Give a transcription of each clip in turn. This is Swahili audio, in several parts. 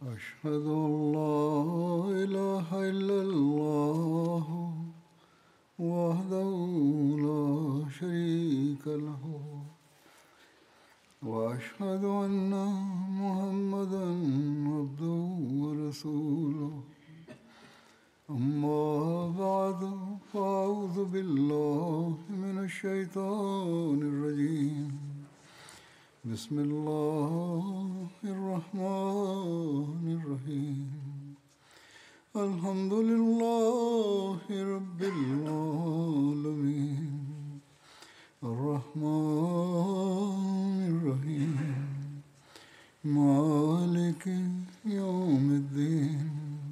أشهد أن لا إله إلا الله وحده لا شريك له وأشهد أن محمدا عبده ورسوله أما بعد فأعوذ بالله من الشيطان الرجيم بسم الله الرحمن الرحيم الحمد لله رب العالمين الرحمن الرحيم مالك يوم الدين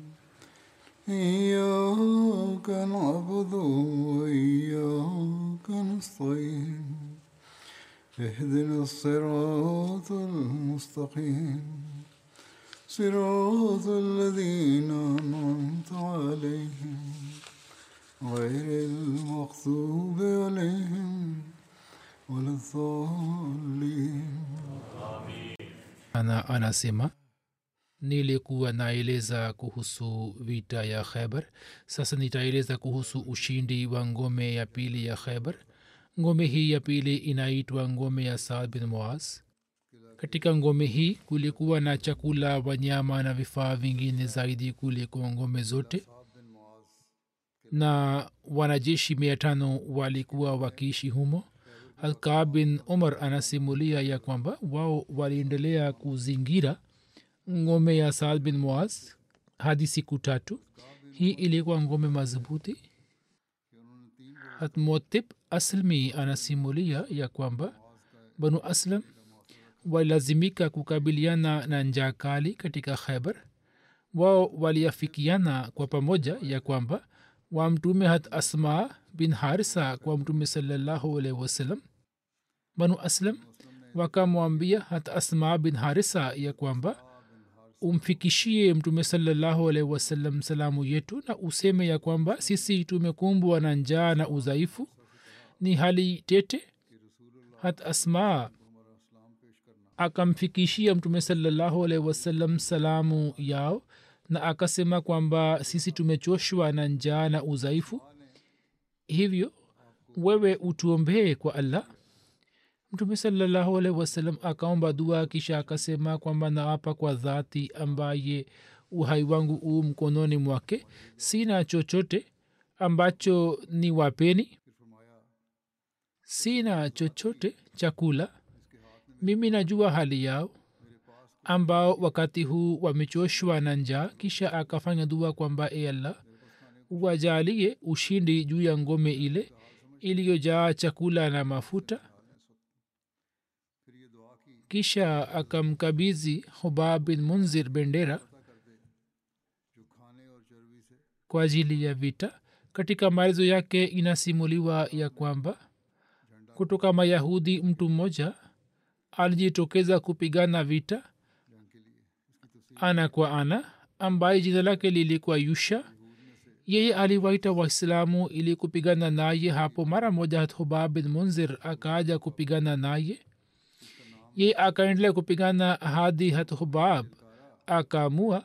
إياك نعبد وإياك نستعين اهدنا الصراط المستقيم صراط الذين أنعمت عليهم غير المغضوب عليهم ولا الضالين ana anasema nilikuwa naeleza kuhusu vita ya khaibar sasa nitaeleza kuhusu ushindi wa ngome ya pili ya khaibar ngome hii ya pili inaitwa ngome ya saad bin muaz katika ngome hii kulikuwa na chakula wanyama na vifaa vingine zaidi kuliko ngome zote na wanajeshi mia tano walikuwa wakiishi humo alkab bin umar anasimulia ya kwamba wao waliendelea kuzingira ngome ya saad bin muaz hadi siku tatu hii ilikuwa ngome madhubuti hatmotib aslmi anasimulia ya kwamba banu aslam walilazimika kukabiliana na njaa kali katika khaibar wao waliafikiana kwa pamoja ya kwamba wamtume hat asma bin harisa kwa mtume salallahu alaihi wasallam banu aslam wakamwambia hat asma bin harisa ya kwamba umfikishie mtume salallahu alaihi wasallam salamu yetu na useme ya kwamba sisi tumekumbwa na njaa na udhaifu ni hali tete hat asma akamfikishia mtume salallahu alaihi wasallam salamu yao na akasema kwamba sisi tumechoshwa na njaa na udhaifu hivyo wewe utuombee kwa allah mtume salallahu alaihi wasallam akaomba dua kisha akasema kwamba naapa kwa dhati ambaye uhai wangu uu mkononi mwake sina chochote ambacho ni wapeni sina chochote chakula mimi najua hali yao ambao wakati huu wamechoshwa na njaa kisha akafanya dua kwamba e allah wajalie ushindi juu ya ngome ile iliyojaa chakula na mafuta kisha akamkabizi hubab bin munzir bendera kwa ajili ya vita katika maelezo yake inasimuliwa ya kwamba kutoka mayahudi mtu mmoja alijitokeza kupigana vita ana kwa ana ambaye jina lake lilikuwa yusha yeye aliwaita waislamu ili kupigana naye hapo mara moja hubab bin munzir akaaja kupigana naye ye akaendelea kupigana hadi hubab akaamua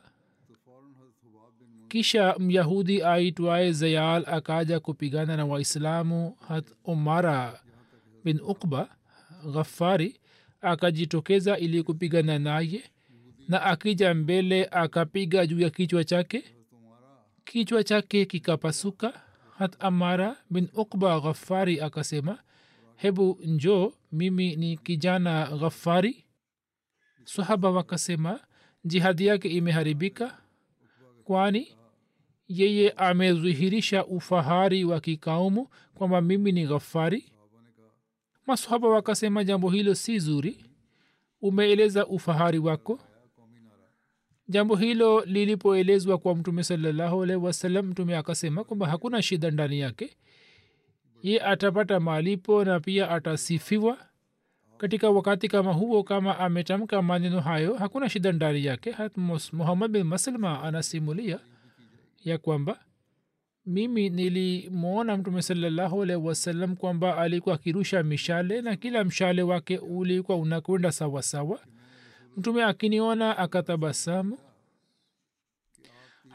kisha myahudi aitwaye zayal akaja kupigana na waislamu hat umara bin ukba ghafari akajitokeza ili kupigana naye na akija mbele akapiga juu ya kichwa chake kichwa chake kikapasuka hat amara bin ukba ghafari akasema hebu njo mimi ni kijana ghafari sahaba wakasema jihadi yake imeharibika kwani yeye amedhihirisha ufahari wa kikaumu kwamba mimi ni ghafari masahaba wakasema jambo hilo si zuri umeeleza ufahari wako jambo hilo lilipoelezwa kwa mtume salallahu alaihi wasallam mtume akasema kwamba hakuna shida ndani yake ye atapata malipo na pia atasifiwa katika wakati kama huo kama ametamka maneno hayo hakuna shida ndani yake hat muhammad bin maslma anasimulia ya kwamba mimi nilimwona mtume salallahu alaihi wasallam kwamba alikuwa akirusha mishale na kila mshale wake ulikuwa unakwenda sawasawa mtume akiniona akatabasamu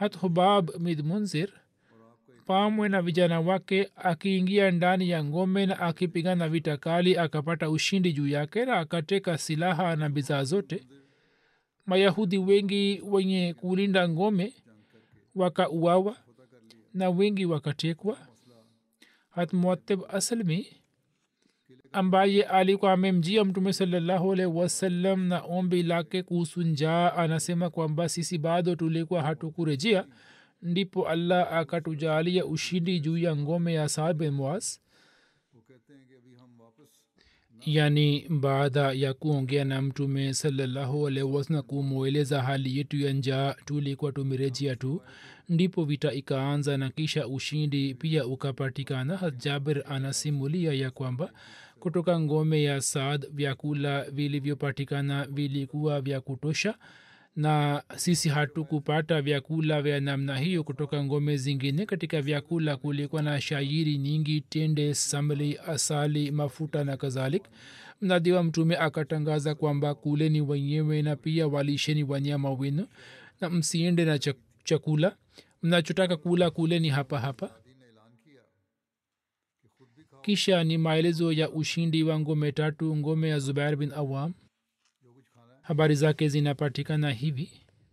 hat hubab midmunzir pamwe na vijana wake akiingia ndani ya ngome na akipigana vita kali akapata ushindi juu yake na akateka silaha na bidhaa zote mayahudi wengi wenye kulinda ngome wakauawa na wengi wakatekwa hatmuatib aslmi ambaye alikuwa amemjia mtume salallahu alaihi wasallam na ombi lake kuhusu njaa anasema kwamba sisi bado tulikuwa hatukurejea ndipo allah akatujalia ushindi juu ya ngome ya saad bin muaz yani baada ya kuongea na mtume salallahu alaihi wasallam kumweleza hali yetu ya njaa tulikuwa tumerejea tu ndipo vita ikaanza na kisha ushindi pia ukapatikana jabir anasimulia ya kwamba kutoka ngome ya saad vyakula vilivyopatikana vilikuwa vya kutosha na sisi hatukupata vyakula vya namna hiyo kutoka ngome zingine katika vyakula kulikuwa na shairi nyingi tende samli asali mafuta na kadhalik mnadi wa mtume akatangaza kwamba kuleni wenyewe na pia walisheni wanyama wenu na msiende na chak- chakula mnachotaka kula kuleni hapa hapa kisha ni maelezo ya ushindi wa ngome tatu ngome ya zubair bin awam habari zake zinapatikana hivi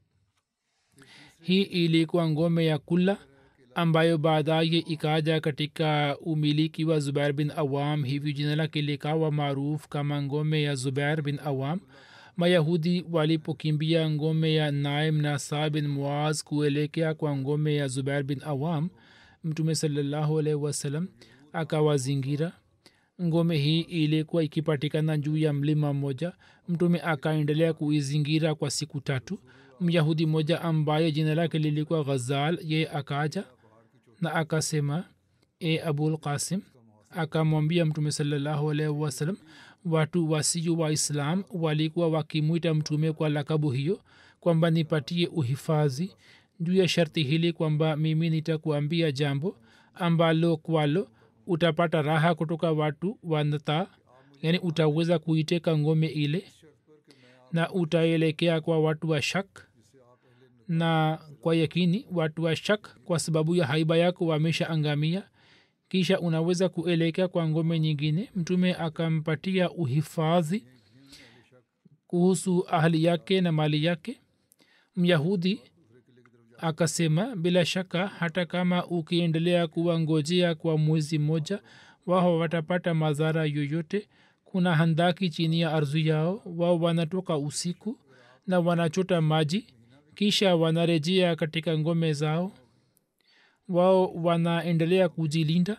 hii ilikuwa ngome ya kula ambayo baadaye ikaja katika umiliki wa zubair bin awam hivi jina lake likawa maarufu kama ngome ya zubair bin awam mayahudi walipokimbia ngome ya naim na saa bin muaz kuelekea kwa ngome ya zubair bin awam mtume salallahu alaihi wasallam akawazingira ngome hii ilikuwa ikipatikana juu ya mlima mmoja mtume akaendelea kuizingira kwa siku tatu myahudi mmoja ambaye jina lake lilikuwa ghazal ye akaja na akasema e abul qasim akamwambia mtume salallahu alaihi wasallam watu wasio wa islam walikuwa wakimwita mtume kwa lakabu hiyo kwamba nipatie uhifadhi juu ya sharti hili kwamba mimi nitakuambia jambo ambalo kwalo utapata raha kutoka watu wanata yani utaweza kuiteka ngome ile na utaelekea kwa watu wa shak na kwa yakini watu wa shak kwa sababu ya haiba yako wameshaangamia kisha unaweza kuelekea kwa ngome nyingine mtume akampatia uhifadhi kuhusu ahli yake na mali yake myahudi akasema bila shaka hata kama ukiendelea kuwangojea kwa mwezi mmoja wao watapata madhara yoyote kuna handaki chini ya ardhi yao wao wanatoka usiku na wanachota maji kisha wanarejea katika ngome zao wao wanaendelea kujilinda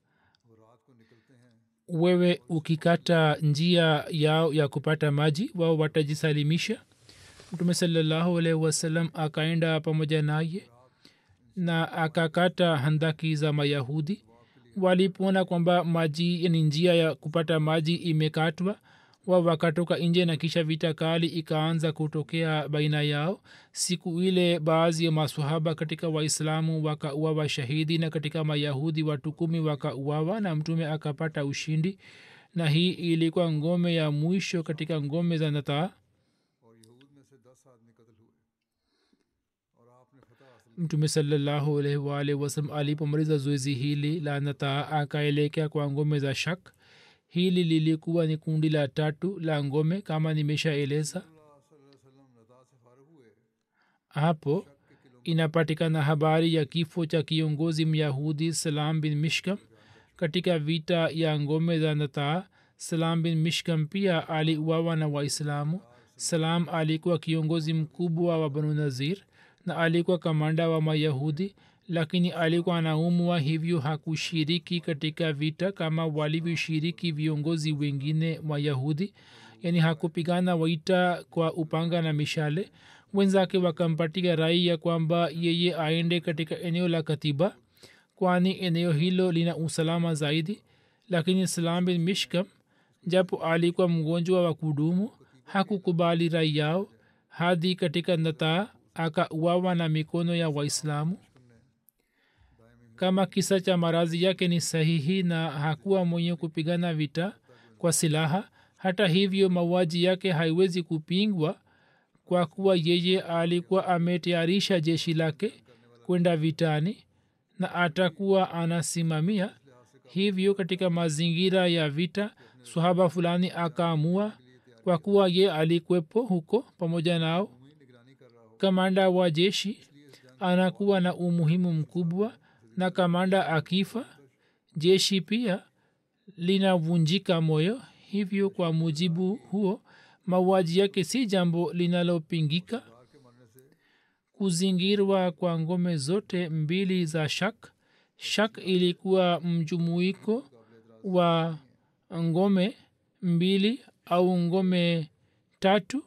wewe ukikata njia yao ya kupata maji wao watajisalimisha mtume salallahu alaihi wasallam akaenda pamoja naye na akakata handaki za mayahudi walipoona kwamba maji ni njia ya kupata maji imekatwa wa wakatoka nje na kisha vita kali ikaanza kutokea baina yao siku ile baadhi ya masahaba katika waislamu wakauawa shahidi na katika mayahudi watu kumi wakauawa na mtume akapata ushindi na hii ilikuwa ngome ya mwisho katika ngome za nataa mtume salallahu alaihi waalihi wasalam alipomaliza zoezi hili la nataa akaelekea kwa ngome za shak hili lilikuwa ni kundi la tatu la ngome kama nimeshaeleza hapo inapatikana habari ya kifo cha kiongozi myahudi salam bin mishkam katika vita ya ngome za nataa salam bin mishkam pia aliuawa na waislamu salam alikuwa kiongozi mkubwa wa banu nazir na alikuwa kamanda wa mayahudi lakini alikuwa anaumwa hivyo hakushiriki katika vita kama walivyoshiriki viongozi wengine wayahudi yaani hakupigana waita kwa upanga na mishale wenzake wakampatia rai ya kwamba yeye aende katika eneo la katiba kwani eneo hilo lina usalama zaidi lakini salam bin mishkam japo alikuwa mgonjwa wa kudumu hakukubali rai yao hadi katika nataa akauawa na mikono ya waislamu kama kisa cha marazi yake ni sahihi na hakuwa mwenye kupigana vita kwa silaha hata hivyo mauaji yake haiwezi kupingwa kwa kuwa yeye alikuwa ametayarisha jeshi lake kwenda vitani na atakuwa anasimamia hivyo katika mazingira ya vita swahaba fulani akaamua kwa kuwa ye alikwepo huko pamoja nao kamanda wa jeshi anakuwa na umuhimu mkubwa na kamanda akifa jeshi pia linavunjika moyo hivyo kwa mujibu huo mauaji yake si jambo linalopingika kuzingirwa kwa ngome zote mbili za shak shak ilikuwa mjumuiko wa ngome mbili au ngome tatu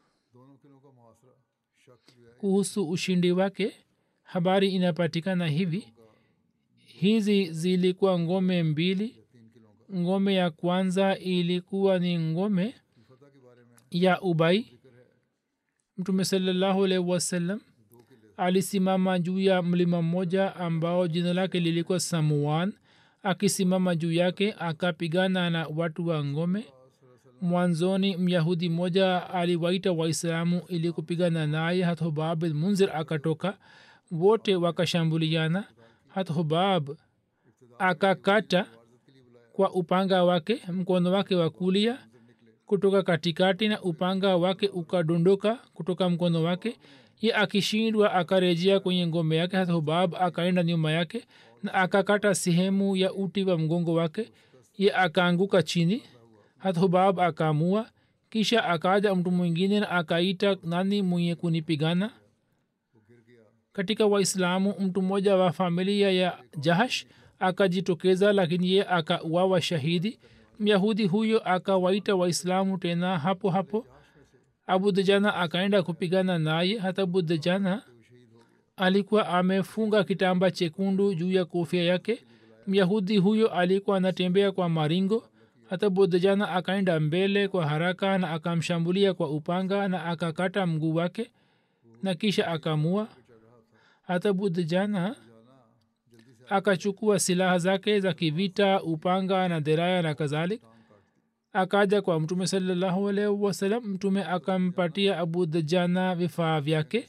kuhusu ushindi wake habari inapatikana hivi hizi zilikuwa ngome mbili ngome ya kwanza ilikuwa ni ngome ya ubai mtume salallahu alaihi wasallam alisimama juu ya mlima mmoja ambao jina lake lilikuwa samuan akisimama juu yake akapigana na watu wa ngome mwanzoni myahudi mmoja aliwaita waislamu ili kupigana naye hathubab munzir akatoka wote wakashambuliana hathubab akakata kwa upanga wake mkono wake wa kulia kutoka katikati na upanga wake ukadondoka kutoka mkono wake ye akishindwa akarejea kwenye ngome yake hata hubab akaenda nyuma yake na akakata sehemu ya uti wa mgongo wake ye akaanguka chini hata hubab akaamua kisha akaja mtu mwingine na akaita nani mwenye kunipigana katika waislamu mtu mmoja wa familia ya jahash akajitokeza lakini ye akauawa shahidi myahudi huyo akawaita waislamu tena hapo hapo abu dajana akaenda kupigana naye hata abu dajana alikuwa amefunga kitamba chekundu juu ya kofia yake myahudi huyo alikuwa anatembea kwa maringo hata budajana akaenda mbele kwa haraka na akamshambulia kwa upanga na akakata mguu wake na kisha akamua hata budajana akachukua silaha zake za kivita upanga na deraya na kadhalik akaja kwa mtume salallahu alaihi wasalam mtume akampatia abu dajana vifaa vyake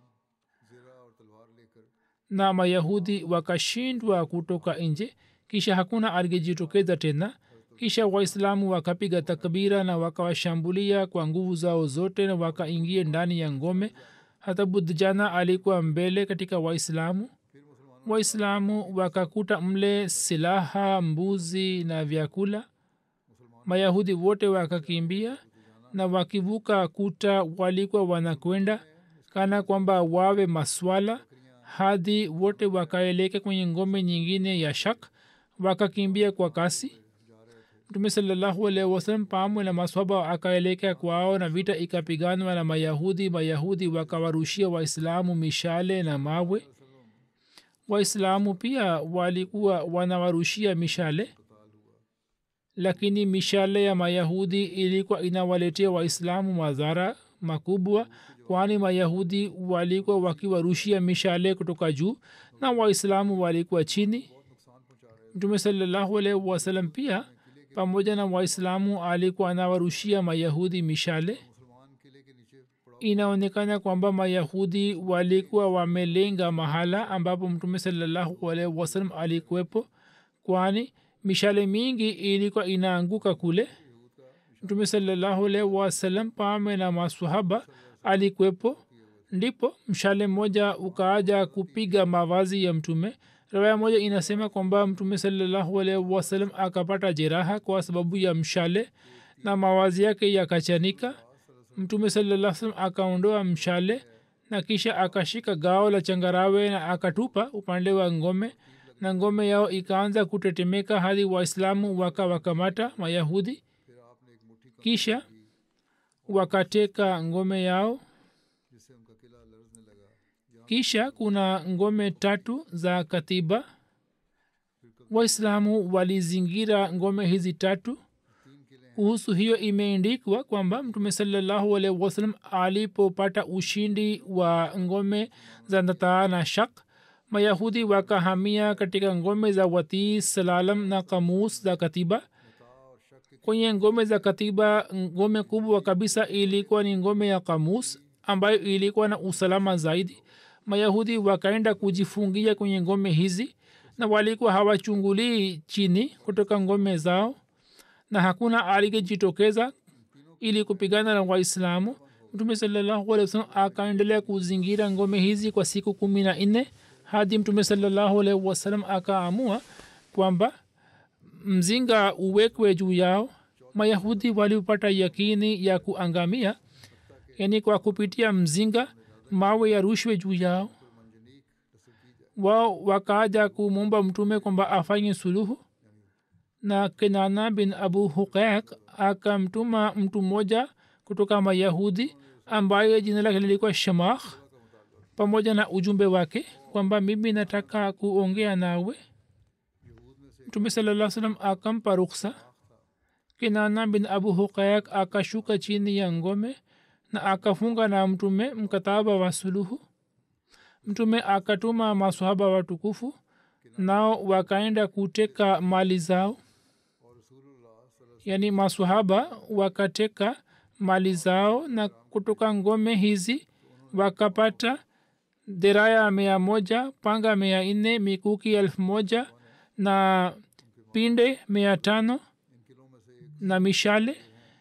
na mayahudi wakashindwa kutoka nje kisha hakuna aliyejitokeza tena kisha waislamu wakapiga takbira na wakawashambulia kwa nguvu zao zote na wakaingia ndani ya ngome hata budjana alikuwa mbele katika waislamu waislamu wakakuta mle silaha mbuzi na vyakula mayahudi wote wakakimbia na wakivuka kuta walikuwa wanakwenda kana kwamba wawe maswala hadi wote wakaeleka kwenye ngome nyingine ya shak wakakimbia kwa kasi mtume salallahu alaihi wasalam pamwe na maswaba akaelekea kwao na vita ikapiganwa na mayahudi mayahudi wakawarushia waislamu mishale na mawe waislamu pia walikuwa wanawarushia mishale lakini mishale ya mayahudi ilikuwa inawaletea waislamu madhara makubwa kwani mayahudi walikuwa wakiwarushia mishale kutoka juu na waislamu walikuwa chini mtume salallahu alaihi wasalam pia pamoja na waislamu alikuwa anawarushia mayahudi mishale inaonekana kwamba mayahudi walikuwa wamelenga mahala ambapo mtume salallahu alaihi wasalam alikuwepo kwani mishale mingi ilikuwa inaanguka kule mtume salallahu alaihi wasalam pame na masahaba alikuwepo ndipo mshale mmoja ukaaja kupiga mavazi ya mtume rawaya moja inasema kwamba mtume salallahu alaihi wasalam akapata jeraha kwa sababu ya mshale na mawazi yake yakachanika mtume salaa salam akaondoa mshale na kisha akashika gao la changarawe na akatupa upande wa ngome na ngome yao ikaanza kutetemeka hadi waislamu wakawakamata mayahudi kisha wakateka ngome yao kisha kuna ngome tatu za katiba waislamu walizingira ngome hizi tatu kuhusu hiyo imeendikwa kwamba mtume salallahu alaihi wasalam alipopata ushindi wa ngome za nataa na shak mayahudi wakahamia katika ngome za watii salalam na kamus za katiba kwenye ngome za katiba ngome kubwa kabisa ilikuwa ni ngome ya kamus ambayo ilikuwa na usalama zaidi mayahudi wakaenda kujifungia kwenye ngome hizi na walikuwa hawachungulii chini kutoka ngome zao na hakuna alikejitokeza ili kupigana na waislamu mtume salallahu alehi wasalam akaendelea kuzingira ngome hizi kwa siku kumi na nne hadi mtume salallahu alehi wasalam akaamua kwamba mzinga uwekwe juu yao mayahudi walipata yakini ya kuangamia yani kwa kupitia mzinga mawe yarushwe juu yao wao wakaja kumwomba mtume kwamba afanye suluhu na kenana bin abu huqaq akamtuma mtu mmoja kutoka mayahudi ambaye jina lake lilikuwa shamakh pamoja na ujumbe wake kwamba mimi nataka kuongea nawe mtume salaa salam akampa ruksa kinana bin abu huqaq akashuka chini ya ngome na akafunga na mtume mkataba wa suluhu mtume akatuma masahaba watukufu nao wakaenda kuteka mali zao yaani masahaba wakateka mali zao na kutoka ngome hizi wakapata deraya mia moja panga mia nne mikuki elfu moja na pinde mia tano na mishale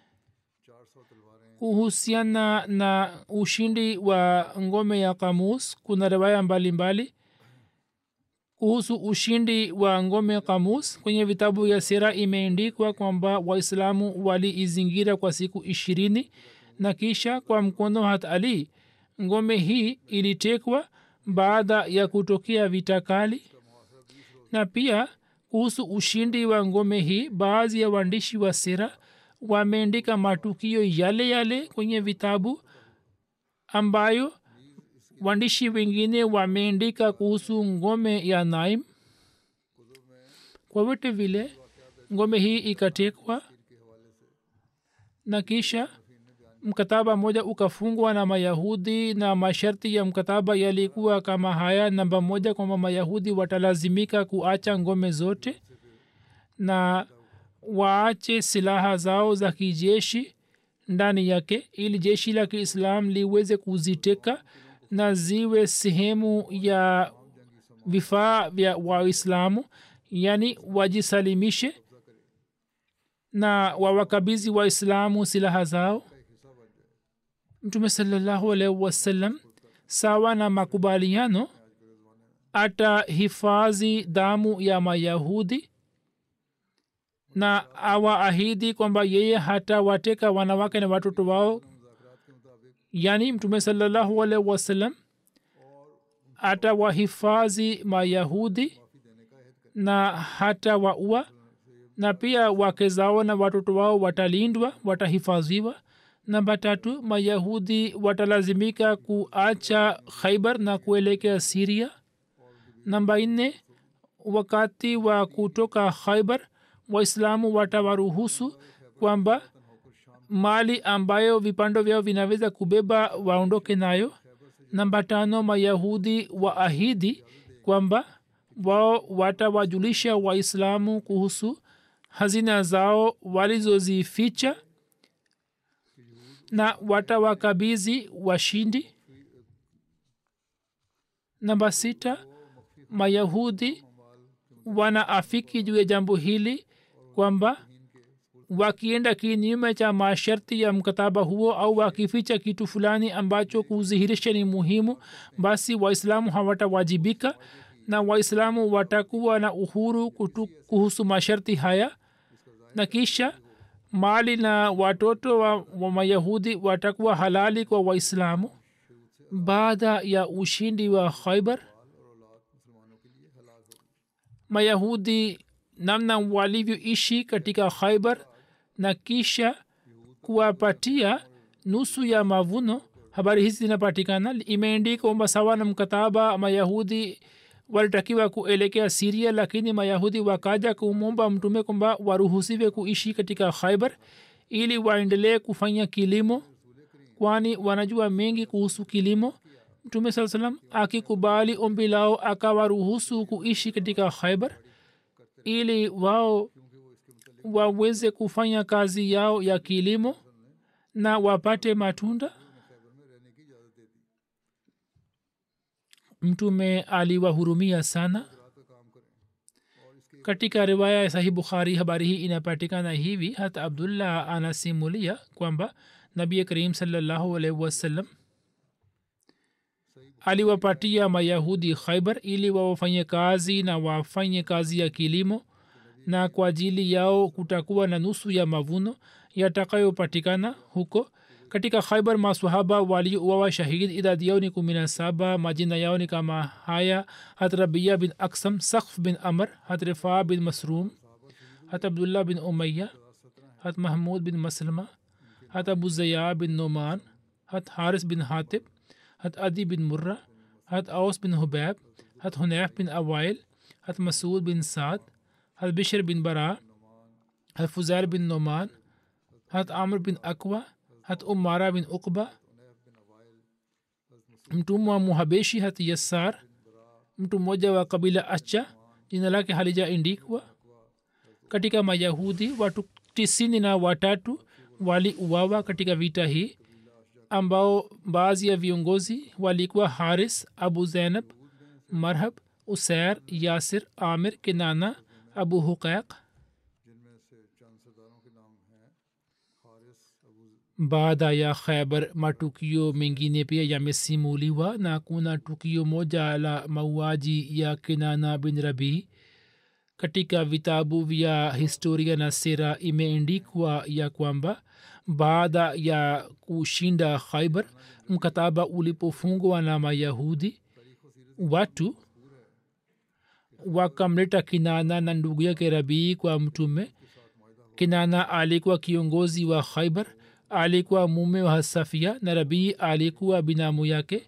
kuhusiana na ushindi wa ngome ya kamus kuna riwaya mbalimbali kuhusu ushindi wa ngome kamus kwenye vitabu ya sera imeendikwa kwamba waislamu waliizingira kwa siku ishirini na kisha kwa mkono hat ali ngome hii ilitekwa baada ya kutokea vita kali na pia kuhusu ushindi wa ngome hii baadhi ya waandishi wa sera wameandika matukio yale yale kwenye vitabu ambayo waandishi wengine wameandika kuhusu ngome ya naim kwa vyote vile ngome hii ikatekwa na kisha mkataba moja ukafungwa na mayahudi na masharti ya mkataba yalikuwa kama haya namba moja kwamba mayahudi watalazimika kuacha ngome zote na waache silaha zao za kijeshi ndani yake ili jeshi la kiislam liweze kuziteka na ziwe sehemu ya vifaa vya waislamu yani wajisalimishe na wawakabizi waislamu silaha zao mtume salallahu alaihi wasallam sawa na makubaliano atahifadhi damu ya mayahudi na awaahidi kwamba yeye hata wateka wanawake na watoto wao yaani mtume salallahu alaihi wasallam atawahifadhi mayahudi na hata waua na pia wake zao na watoto wao watalindwa watahifadhiwa namba tatu mayahudi watalazimika kuacha khaibar na kuelekea siria namba nne wakati wa kutoka khaibar waislamu watawaruhusu kwamba mali ambayo vipando vyao vinaweza kubeba waondoke nayo namba tano mayahudi waahidi kwamba wao watawajulisha waislamu kuhusu hazina zao walizozificha na watawakabizi washindi namba sita mayahudi wanaafiki juu ya jambo hili kwamba wakienda kinyume cha masharti ya mkataba huo au wakificha kitu fulani ambacho kudhihirisha ni muhimu basi waislamu hawatawajibika na waislamu watakuwa na uhuru kutu, kuhusu masharti haya na kisha mali na watoto wa, wa mayahudi watakuwa halali kwa waislamu baada ya ushindi wa khaibar mayahudi namna walivyoishi katika khaibar na kisha kuwapatia nusu ya mavuno habari hizi zinapatikana imeendika kwamba sawa na mkataba mayahudi walitakiwa kuelekea siria lakini mayahudi wakaja kumwomba mtume kwamba waruhusiwe kuishi katika khaibar ili waendelee kufanya kilimo kwani wanajua mengi kuhusu kilimo mtume saa salam akikubali ombi lao akawaruhusu kuishi katika khaibar ili wao waweze kufanya kazi yao ya kilimo na wapate matunda mtume aliwahurumia sana katika riwaya ya sahih bukhari habari hii inapatikana hivi hata abdullah anasimulia kwamba nabi karim salllahu alaihi wasallam aliwapatia mayahudi khaibar ili wawafanye kazi na wafanye kazi ya kilimo na kwa ajili yao kutakuwa na nusu ya mavuno yatakayopatikana huko katika khaibar masahaba waliouawa shahid idadi yao ni kumi na saba majina yao ni kama haya hat rabia bin aksam sakf bin amr hat rifaa bin masrum hat abdullah bin umaya hat mahmud bin maslama hat abu zaya bin noman hat haris bin hatib hat adi bin murra hat aus bin hubab hat hunayf bin awail hat masud bin saad hat bishr bin bara hat fuzair bin noman hat amr bin akwa hat umara bin ukba mtumwa muhabeshi hat yassar mtu mmoja wa kabila acha jina lake halijaindikwa katika mayahudi watu tisini na watatu waliuawa katika vita hii ambao baadhi ya viongozi walikuwa haris abu zainab marhab usair yasir amir kinana abu huqaiq baada ya khaibar matukio mengine pia yamesimuliwa na kuna tukio moja la mauaji ya kinana bin rabii katika vitabu vya historia na sera imeendikwa ya kwamba baada ya kushinda khaibar mkataba ulipofungwa na mayahudi watu wakamleta kinana na ndugu yake rabii kwa mtume kinana alikuwa kiongozi wa khaibar alikuwa mume wa safia na rabii alikuwa binamu yake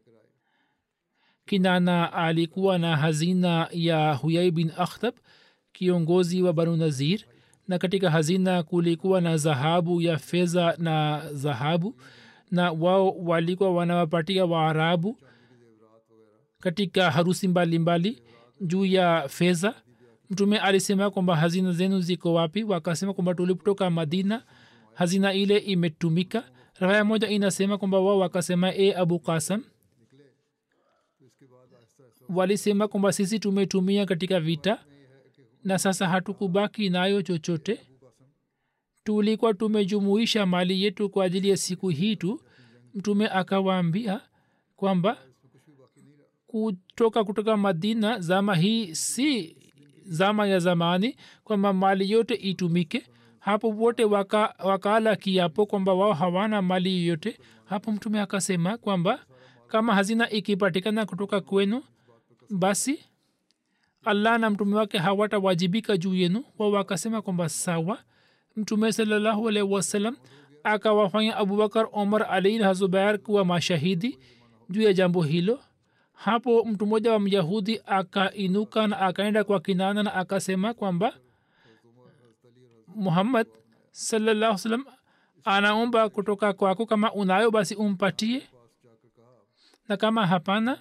kinana alikuwa na hazina ya huyai bin akhtab kiongozi wa banu nazir na katika hazina kulikuwa na dhahabu ya fedha na dhahabu na wao walikuwa wanawapatia waarabu katika harusi mbalimbali mbali, juu ya fedha mtume alisema kwamba hazina zenu ziko wapi wakasema kwamba tulipotoka madina hazina ile imetumika raya moja inasema kwamba wao wakasema e abu kasam walisema kwamba sisi tumetumia katika vita na sasa hatukubaki nayo chochote tulikuwa tumejumuisha mali yetu kwa ajili ya siku hii tu mtume akawaambia kwamba kutoka kutoka madina zama hii si zama ya zamani kwamba mali yote itumike hapo wote waka, wakala kiapo kwamba wao hawana mali yoyote hapo mtume akasema kwamba kama hazina ikipatikana kutoka kwenu basi allah na mtume wake hawatawajibika juu yenu wao wakasema kwamba sawa mtume salallahu alaihi wasallam akawafanya abubakar omar ali na zubair kuwa mashahidi juu ya jambo hilo hapo mtu mmoja wa myahudi akainuka na akaenda kwa kinana na akasema kwamba muhammad salallahu salam anaomba kutoka kwako kama unayo basi umpatie na kama hapana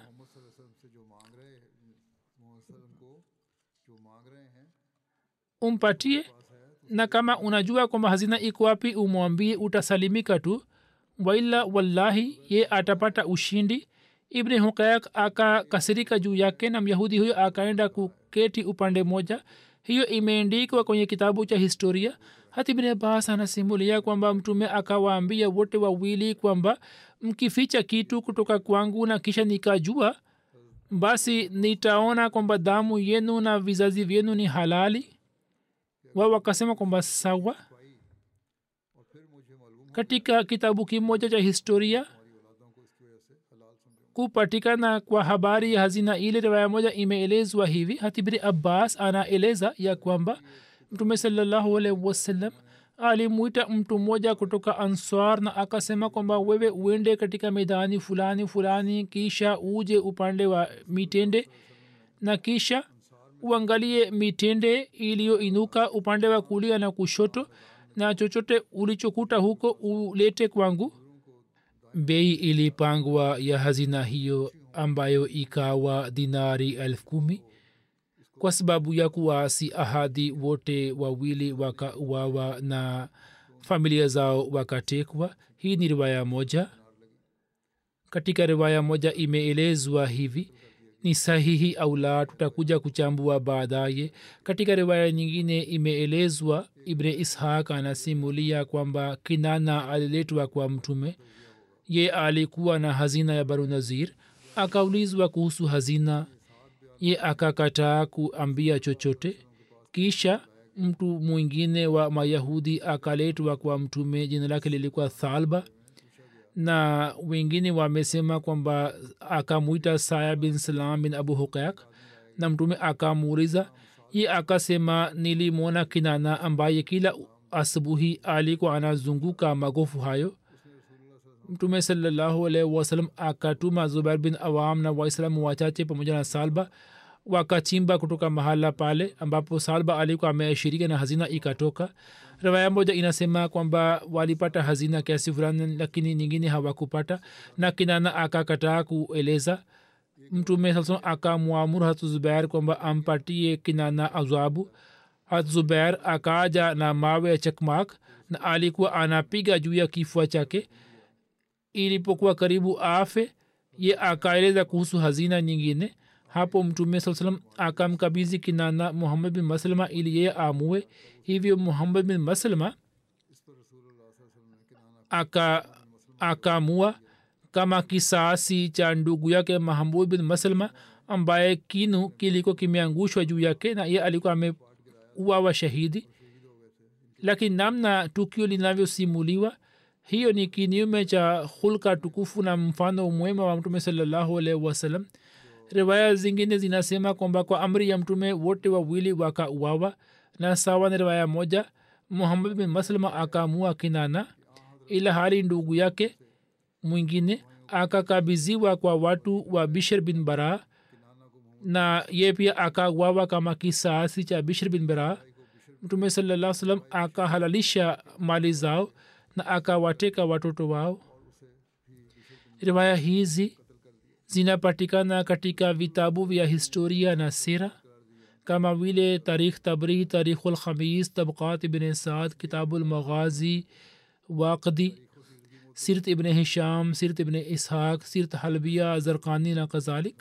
umpatie na kama unajua kwamba hazina iko wapi umwambie utasalimika tu waila wallahi ye atapata ushindi ibni hukayak akakasirika juu yake na myahudi huyo akaenda kuketi upande moja hiyo imeendikwa kwenye kitabu cha historia hati ibni abbas anasimulia kwamba mtume akawaambia wote wawili kwamba mkificha kitu kutoka kwangu na kisha nikajua basi nitaona kwamba damu yenu na vizazi vyenu ni halali wao wakasema kwamba sawa katika kitabu kimoja cha historia kupatikana kwa habari ya hazina ile riwaya moja imeelezwa hivi hatibiri abbas anaeleza ya kwamba mtume salallahu alaihi wasallam alimwita mtu mmoja kutoka answar na akasema kwamba wewe uende katika medani fulani fulani kisha uje upande wa mitende na kisha uangalie mitende iliyoinuka upande wa kulia na kushoto na chochote ulichokuta huko ulete kwangu bei ilipangwa ya hazina hiyo ambayo ikawa dinari elfu kumi kwa sababu ya kuasi ahadi wote wawili wakauawa na familia zao wakatekwa hii ni riwaya moja katika riwaya moja imeelezwa hivi ni sahihi au la tutakuja kuchambua baadaye katika riwaya nyingine imeelezwa ibne ishaq anasimulia kwamba kinana aliletwa kwa mtume ye alikuwa na hazina ya baru nazir akaulizwa kuhusu hazina ye akakataa kuambia chochote kisha mtu mwingine wa mayahudi akaletwa kwa mtume jina lake lilikuwa thalba na wengine wamesema kwamba akamwita saya bin salam bin abu huqaq na mtume akamuuliza ye akasema nilimwona kinana ambaye kila asubuhi alikuwa anazunguka magofu hayo mtume salallahu alaihi wasalam akatuma zubair bin awam na waislamu wachache pamoja na salba wakachimba kutoka mahala pale ambapo salba alikuwa ameashirika na hazina ikatoka riwaya moja inasema kwamba walipata hazina kiasi fulani lakini nyingine hawakupata na kinana akakataa kueleza mtume saa akamwamuru hatu zubair kwamba ampatie kinana azabu hat zubair akaja na mawe ya chakmak na alikuwa anapiga juu ya kifua chake ilipokuwa karibu afe ye akaeleza kuhusu hazina nyingine hapo mtume saa salam akamkabizi kinana muhammad bin maslama ili yeye amue hivyo muhammad bin maslama aka akamua kama kisasi cha ndugu yake mahmud bin maslama ambaye kinu kiliko kimeangushwa juu yake na ye alikuwa ameuawa shahidi lakini namna tukio linavyosimuliwa hiyo ni kinyume cha hulka tukufu na mfano mwema wa mtume salallahu alaihi wasallam riwaya zingine zinasema kwamba kwa amri ya mtume wote wawili wakauawa na sawa na riwaya moja muhammad bin maslama akaamua kinana ila hali ndugu yake mwingine akakabiziwa kwa watu wa bishr bin bara na ye pia akauawa kama kisasi cha bishr bin bara mtume salaa salam akahalalisha mali zao na akawateka watoto wao riwaya hizi zinapatikana katika vitabu vya historia na sira kama vile tarikh tabri tarikhul khamis tabqat ibn saad kitabul maghazi waqdi sirt ibn hisham sirt ibn ishaq sirt halbia zarkani na kadhalik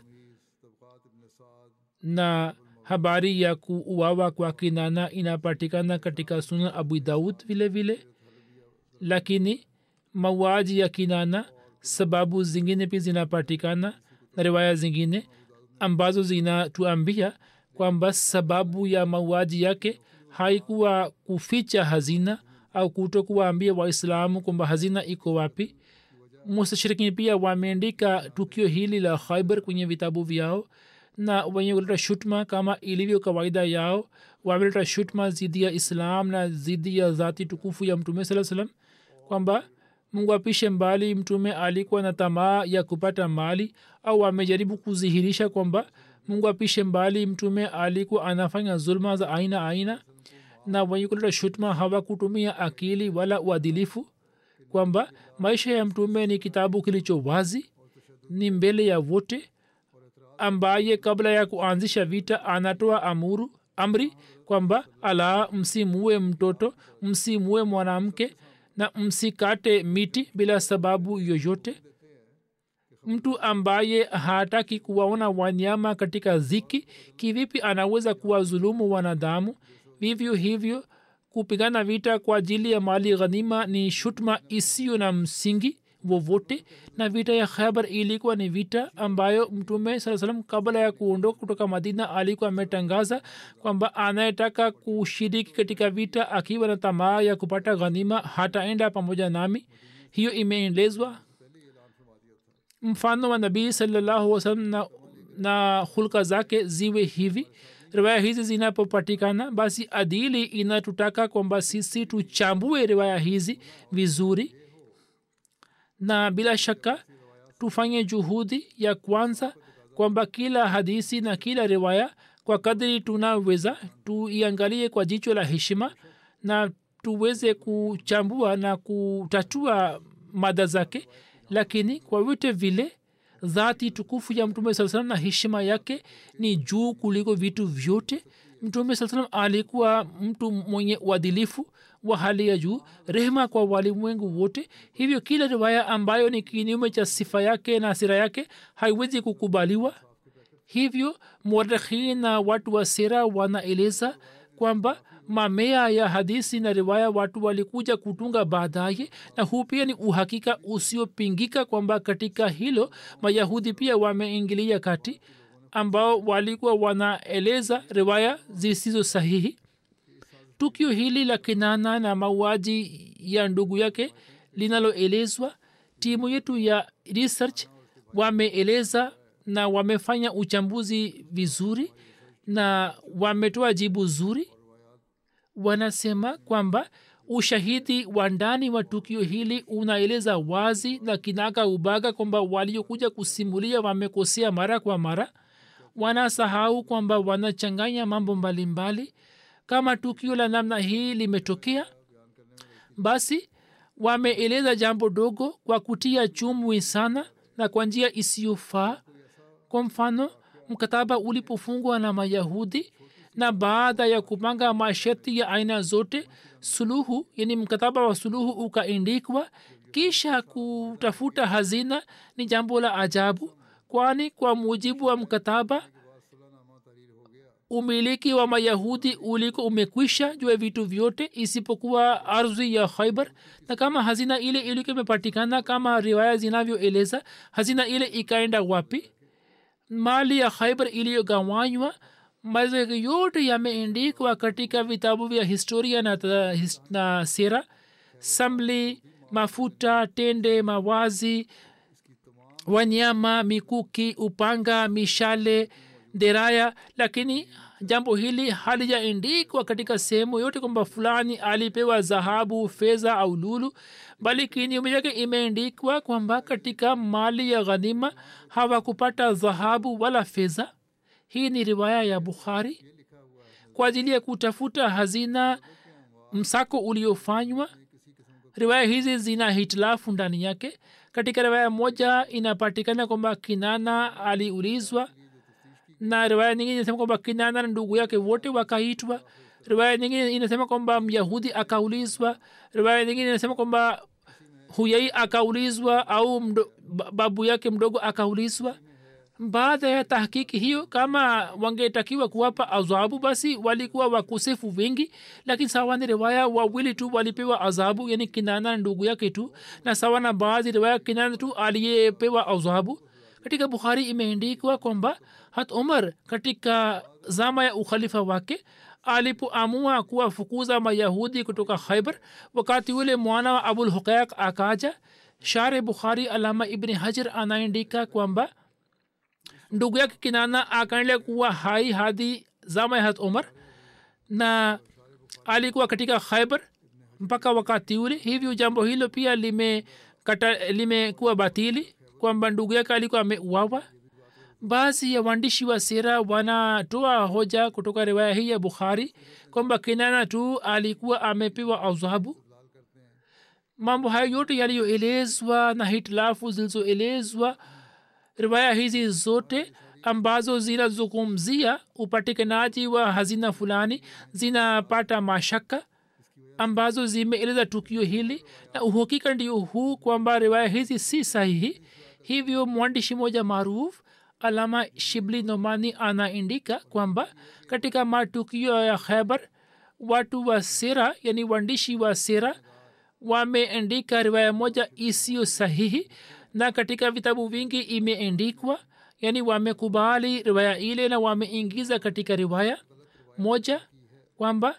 na habari ya kuuawa kwa kinana inapatikana katika sunan abu daud vile vile lakini mauaji ya kinana sababu zingine pia zinapatikana na riwaya zingine ambazo zinatuambia kwamba sababu ya mauaji yake haikuwa kuficha hazina au kutokuwaambia waislamu kwamba hazina iko wapi mustashirikini pia wameandika tukio hili la khaibar kwenye vitabu vyao na wenye kuleta shutma kama ilivyo kawaida yao wameleta shutma zidi ya islam na zidi ya dhati tukufu ya mtume saa salam kwamba mungu apishe mbali mtume alikuwa na tamaa ya kupata mali au amejaribu kudhihirisha kwamba mungu apishe mbali mtume alikuwa anafanya zulma za aina aina na wenye kuleta shutma hawakutumia akili wala uadilifu kwamba maisha ya mtume ni kitabu kilicho wazi ni mbele ya wote ambaye kabla ya kuanzisha vita anatoa amuru amri kwamba ala msimue mtoto msimue mwanamke na msikate miti bila sababu yoyote mtu ambaye hataki kuwaona wanyama katika ziki kivipi anaweza kuwadhulumu wanadamu vivyo hivyo kupigana vita kwa ajili ya mali ghanima ni shutma isiyo na msingi wowote na vita ya khaibar ilikuwa ni vita ambayo mtume saa salam kabla ya kuondoka kutoka madina alikuwa ametangaza kwamba anayetaka kushiriki katika vita akiwa na tamaa ya kupata ghanima hataenda pamoja nami hiyo imeelezwa mfano wa nabii salallahu wasalam na, na hulka zake ziwe hivi riwaya hizi zinapopatikana basi adili inatutaka kwamba sisi tuchambue riwaya hizi vizuri na bila shaka tufanye juhudi ya kwanza kwamba kila hadisi na kila riwaya kwa kadri tunaweza tuiangalie kwa jicho la heshima na tuweze kuchambua na kutatua mada zake lakini kwa vyote vile dhati tukufu ya mtume saa salam na heshima yake ni juu kuliko vitu vyote mtume saa salam alikuwa mtu mwenye uadilifu wa hali ya juu rehema kwa walimwengu wote hivyo kila riwaya ambayo ni kinyume cha sifa yake na sira yake haiwezi kukubaliwa hivyo muarikhin na watu wa sera wanaeleza kwamba mamea ya hadisi na riwaya watu walikuja kutunga baadaye na huu pia ni uhakika usiopingika kwamba katika hilo mayahudi pia wameingilia kati ambao walikuwa wanaeleza riwaya zisizo sahihi tukio hili la kinana na mauaji ya ndugu yake linaloelezwa timu yetu ya research wameeleza na wamefanya uchambuzi vizuri na wametoa jibu zuri wanasema kwamba ushahidi wa ndani wa tukio hili unaeleza wazi na kinaga ubaga kwamba waliokuja kusimulia wamekosea mara kwa mara wanasahau kwamba wanachanganya mambo mbalimbali mbali. kama tukio la namna hii limetokea basi wameeleza jambo dogo kwa kutia chumwi sana na kwa njia isiyofaa kwa mfano mkataba ulipofungwa na mayahudi na baada ya kupanga masharti ya aina zote suluhu yani mkataba wa suluhu ukaindikwa kisha kutafuta hazina ni jambo la ajabu kwani kwa mujibu wa mkataba umiliki wa mayahudi uliko umekwisha juu ya vitu vyote isipokuwa ardhi ya khaibar na kama hazina ile ilikuwa imepatikana kama riwaya zinavyoeleza hazina ile ikaenda wapi mali ya khaibar iliyogawanywa mazego yote yameendikwa katika vitabu vya historia na, his, na sera samli mafuta tende mawazi wanyama mikuki upanga mishale deraya lakini jambo hili halijaendikwa katika sehemu yote kwamba fulani alipewa dhahabu fedha au lulu bali kinyume yake imeendikwa kwamba katika mali ya ghanima hawakupata dhahabu wala fedha hii ni riwaya ya bukhari kwa ajili ya kutafuta hazina msako uliofanywa riwaya hizi zina hitilafu ndani yake katika riwaya moja inapatikana kwamba kinana aliulizwa na riwaya nyingine inasema kwamba kinana na ndugu yake wote wakaitwa riwaya nyingine inasema kwamba myahudi akaulizwa riwaya nyingine inasema kwamba huyai akaulizwa au mdo, babu yake mdogo akaulizwa baada ya tahkiki hiyo kama wangetakiwa kuwapa adhabu basi walikuwa wakosefu wengi lakini sawa ni riwaya wawili tu walipewa adhabu yani kinana na ndugu yake tu na sawa na baadhi riwaya kinana tu aliyepewa adhabu katika bukhari imeendikwa kwamba hat umar katika zama ya ukhalifa wake alipoamua kuwafukuza mayahudi kutoka khaibar wakati ule mwana wa abul huqaiq akaja share bukhari alama ibni hajar anaendika kwamba ndugu yake kinana akaendelea kuwa hai hadi zama ya hat umar na alikuwa katika khaibar mpaka wakati ule hivyo jambo hilo pia limekuwa lime batili kwamba ndugu yake alikuwa ameuawa baadhi ya waandishi wa sera wanatoa hoja kutoka riwaya hii ya bukhari kwamba kinana tu alikuwa amepewa adhabu mambo hayo yote yaliyoelezwa na hitilafu zilizoelezwa riwaya hizi zote ambazo zinazungumzia upatikanaji wa hazina fulani zinapata mashaka ambazo zimeeleza tukio hili na uhakika ndio huu kwamba riwaya hizi si sahihi hivyo mwandishi moja maarufu alama shibli nomani anaindika kwamba katika matukio ya khaibar watu wa sera yani waandishi wa sera wameandika riwaya moja isiyo sahihi na katika vitabu vingi imeendikwa yani wamekubali riwaya ile na wameingiza katika riwaya moja kwamba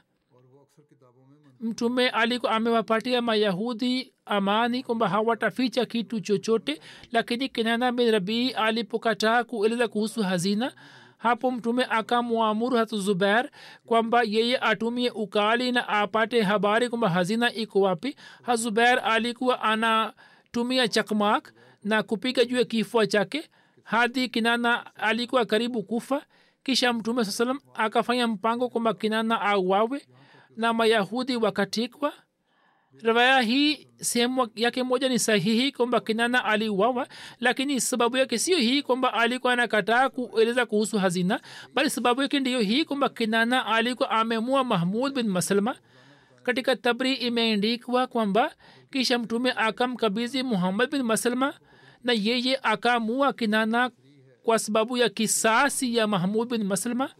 mtume alikuwa amewapatia mayahudi amani kwamba hawataficha kitu chochote lakini kinana bin rabii alipokataa kueleza kuhusu hazina hapo mtume akamwamuru hatu zubair kwamba yeye atumie ukali na apate habari kwamba hazina iko wapi hazubair alikuwa anatumia chakmak na kupiga juu ya kifua chake hadi kinana alikuwa karibu kufa kisha mtume saa salam akafanya mpango kwamba kinana auawe na mayahudi wakatikwa riwaya hii sehemu yake moja ni sahihi kwamba kinana aliuawa lakini sababu yake sio hii kwamba alikuwa anakataa kueleza kuhusu hazina bali sababu yake ndiyo hii kwamba kinana alikuwa amemua mahmud bin maslma katika tabri imeendikwa kwamba kisha mtume akamkabizi muhammad bin maslma na yeye akamua kinana kwa sababu ya kisasi ya mahmud bin maslama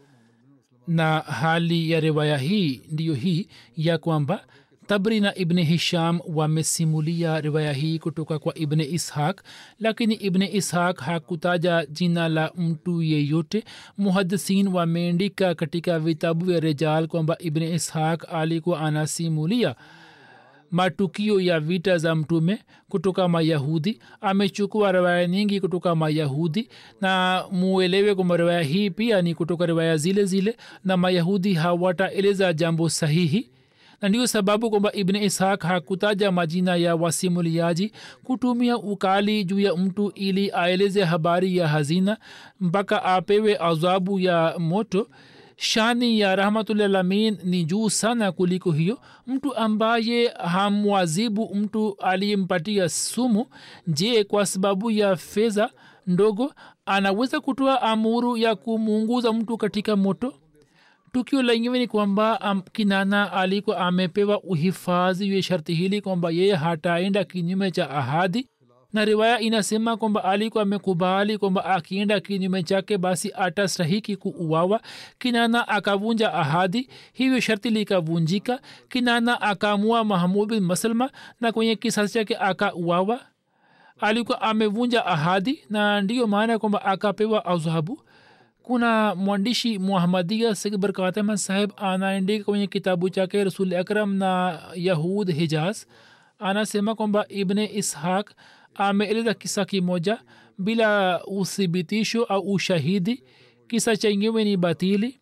na hali ya riwaya hii ndiyo hii ya kwamba tabri na ibni hisham wamesimulia riwaya hii kutoka kwa ibni ishaq lakini ibni ishaq hakutaja jina la mtu yeyote muhadisin wameandika katika vitabu vya rejal kwamba ibni ishaq alikuwa anasimulia matukio ya vita za mtume kutoka mayahudi amechukua riwaya nyingi kutoka mayahudi na muelewe kwamba riwaya hii pia ni kutoka riwaya zile zile na mayahudi hawataeleza jambo sahihi na ndiyo sababu kwamba ibn ishaq hakutaja majina ya wasimuliaji kutumia ukali juu ya mtu ili aeleze habari ya hazina mpaka apewe adhabu ya moto shani ya rahmatulalamin ni juu sana kuliko hiyo mtu ambaye hamwazibu mtu aliyempatia sumu je kwa sababu ya fedha ndogo anaweza kutoa amuru ya kumuunguza mtu katika moto tukio lenyewe ni kwamba um, kinana alikuwa amepewa uhifadhi ya sharti hili kwamba yeye hataenda kinyume cha ahadi na riwaya inasema kwamba alikuwa amekubali kwamba akienda kinyume chake basi atastahiki kuuawa kinana akavunja ahadi hivyo sharti likavunjika kinana akaamua mahmud bin maslma na kwenye kisasi chake akauawa alikuwa amevunja ahadi na ndiyo maana kwamba akapewa adhabu kuna mwandishi muhamadia sikbar katama saheb anaandika kwenye kitabu chake rasul akram na yahud hijaz anasema kwamba ibne ishaq ameeleza kisa kimoja bila uthibitisho au ushahidi kisa chenyewe ni batili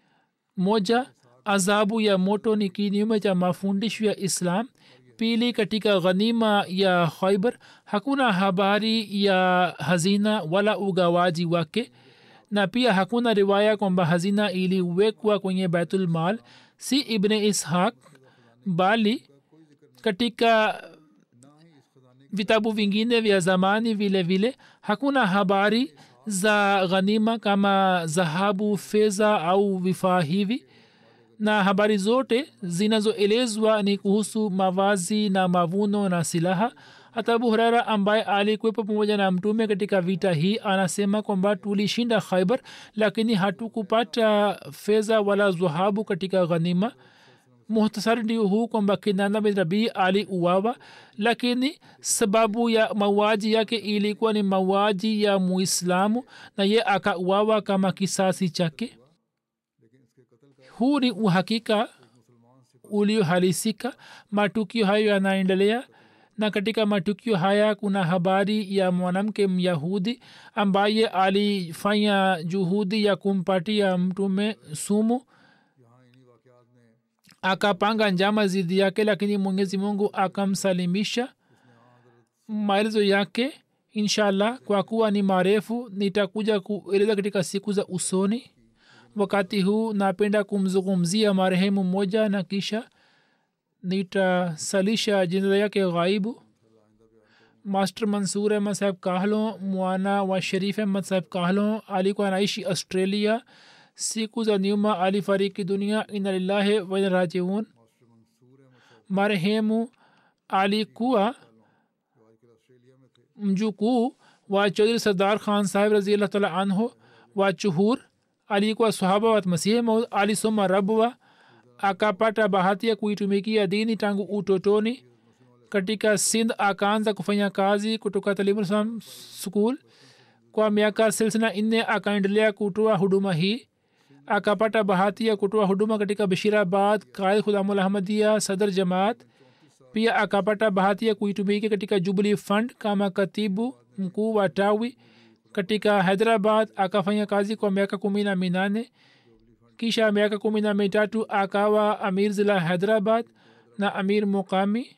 moja adhabu ya moto ni kinyume cha mafundisho ya islam pili katika ghanima ya khaibar hakuna habari ya hazina wala ugawaji wake na pia hakuna riwaya kwamba hazina iliwekwa kwenye baitul mal si ibne ishaq bali katika vitabu vingine vya zamani vile vile hakuna habari za ghanima kama dhahabu fedha au vifaa hivi na habari zote zinazoelezwa ni kuhusu mavazi na mavuno na silaha hata abu hurara ambaye alikuwepo pamoja na mtume katika vita hii anasema kwamba tulishinda khaibar lakini hatukupata fedha wala dhahabu katika ghanima muhtasari ndio huu kwamba kinana bin rabii aliuawa lakini sababu ya mauaji yake ilikuwa ni mauaji ya muislamu na ye akauawa kama kisasi chake huu ni uhakika uliohalisika matukio hayo yanaendelea na katika matukio haya kuna habari ya mwanamke myahudi ambaye alifanya juhudi ya kumpatia mtume sumu akapanga njama zidi yake lakini mwenyezi mungu akamsalimisha maelezo yake inshallah kwa kuwa ni marefu nitakuja kueleza katika siku za usoni wakati huu napenda kumzungumzia marehemu mmoja na kisha nitasalisha jinaza yake ghaibu master mansur ahmad saheb kahlo mwana wa sharif ahmad saheb kahlo alikuwa anaishi australia siku za nyuma alifariki dunia ina lillahi wainarajiun marehemu alikuwa mjukuu wa chaudhri sardar khan saheb raziallah taala anhu wa chuhur alikuwa sahaba wa masihi maud alisoma rabwa akapata bahati ya kuitumikia dini tangu utotoni katika sindh akaanza kufanya kazi kutoka talimuslam skul kwa miaka silsila nne akaendelea kutoa huduma hii akapata bahati ya kutoa huduma katika bashirabad kaid khudamul ahmadia sadr jamaat pia akapata bahati ya kuitumikia katika jubilee fund kama katibu mkuu wa tawi katika hyderabad akafanya kazi kwa miaka kumi na minane kisha miaka kumi na mitatu akawa amir zila hyderabad na amir muqami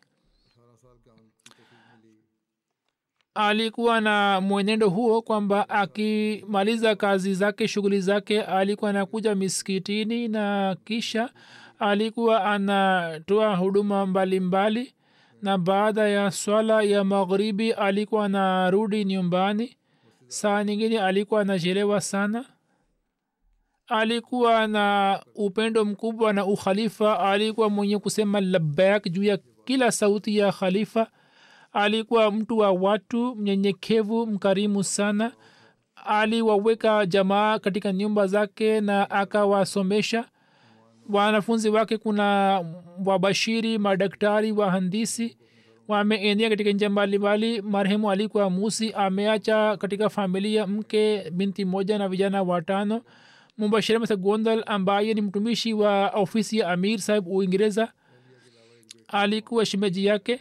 alikuwa na mwenendo huo kwamba akimaliza kazi zake shughuli zake alikuwa anakuja miskitini na kisha alikuwa anatoa huduma mbalimbali mbali, na baada ya swala ya magharibi alikuwa anarudi nyumbani saa nyingine alikuwa anachelewa sana alikuwa na upendo mkubwa na ukhalifa alikuwa mwenye kusema labak juu ya kila sauti ya khalifa alikuwa mtu wa watu mnyenyekevu mkarimu sana aliwaweka jamaa katika nyumba zake na akawasomesha wanafunzi wake kuna wabashiri madaktari wahandisi wameenea katika nja mbalimbali marehemu alikuwa musi ameacha katika familia mke binti moja na vijana watano mubashira masa gondal ambaye ni mtumishi wa ofisi ya amir sahib uingereza alikuwa shimeji yake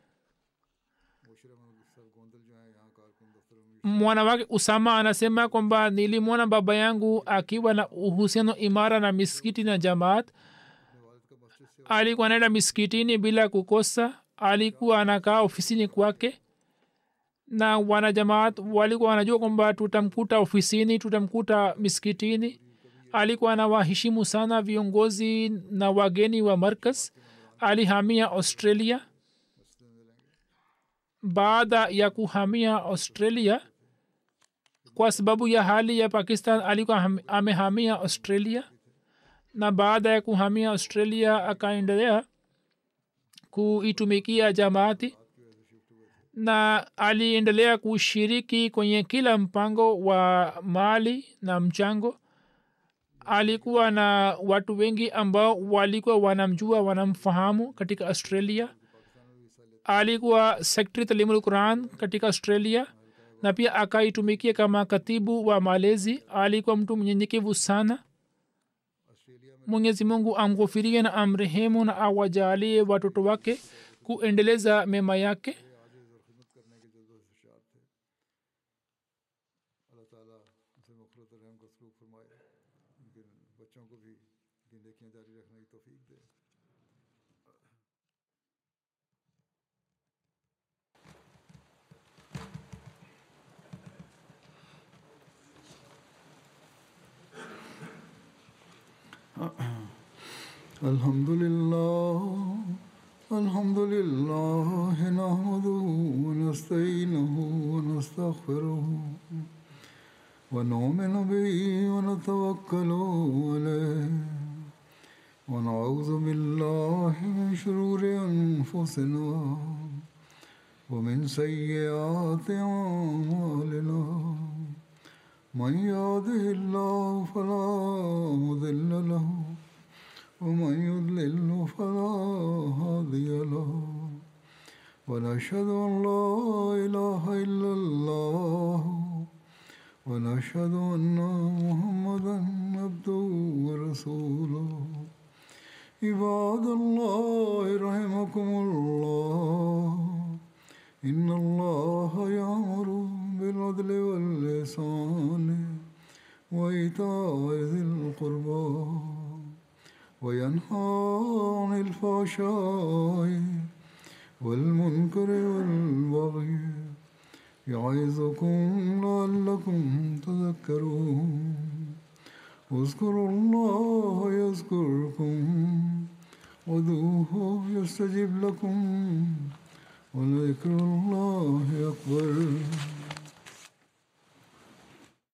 mwana wake usama anasema kwamba nilimwona baba yangu akiwa na uhusiano imara na miskiti na jamaat alikuwa anaenda miskitini bila kukosa alikuwa anakaa ofisini kwake na wanajamaat walikuwa wanajua kwamba tutamkuta ofisini tutamkuta miskitini alikuwa anawaheshimu sana viongozi na wageni wa markas alihamia australia baada ya kuhamia australia kwa sababu ya hali ya pakistan alikuwa amehamia australia na baada ya kuhamia australia akaendelea kuitumikia jamaati na aliendelea kushiriki kwenye kila mpango wa mali na mchango alikuwa na watu wengi ambao walikuwa wanamjua wanamfahamu katika australia alikuwa sekretari talimul quran katika australia na pia akaitumikia kama katibu wa malezi alikuwa mtu mnyenyekevu sana mwenyezi mungu amghofirie na amrehemu na awajalie watoto wake kuendeleza mema yake الحمد لله الحمد لله نحمده ونستعينه ونستغفره ونؤمن به ونتوكل عليه ونعوذ بالله من شرور انفسنا ومن سيئات اعمالنا من يهده الله فلا مضل له ومن يضلل فلا هادي له ونشهد ان لا اله الا الله ونشهد ان محمدا عبده ورسوله عباد الله رحمكم الله ان الله يامر بالعدل واللسان وايتاء ذي القربى وينهى عن الفحشاء والمنكر والبغي يعظكم لعلكم تذكرون اذكروا الله يذكركم ودوه يستجب لكم ولذكر الله أكبر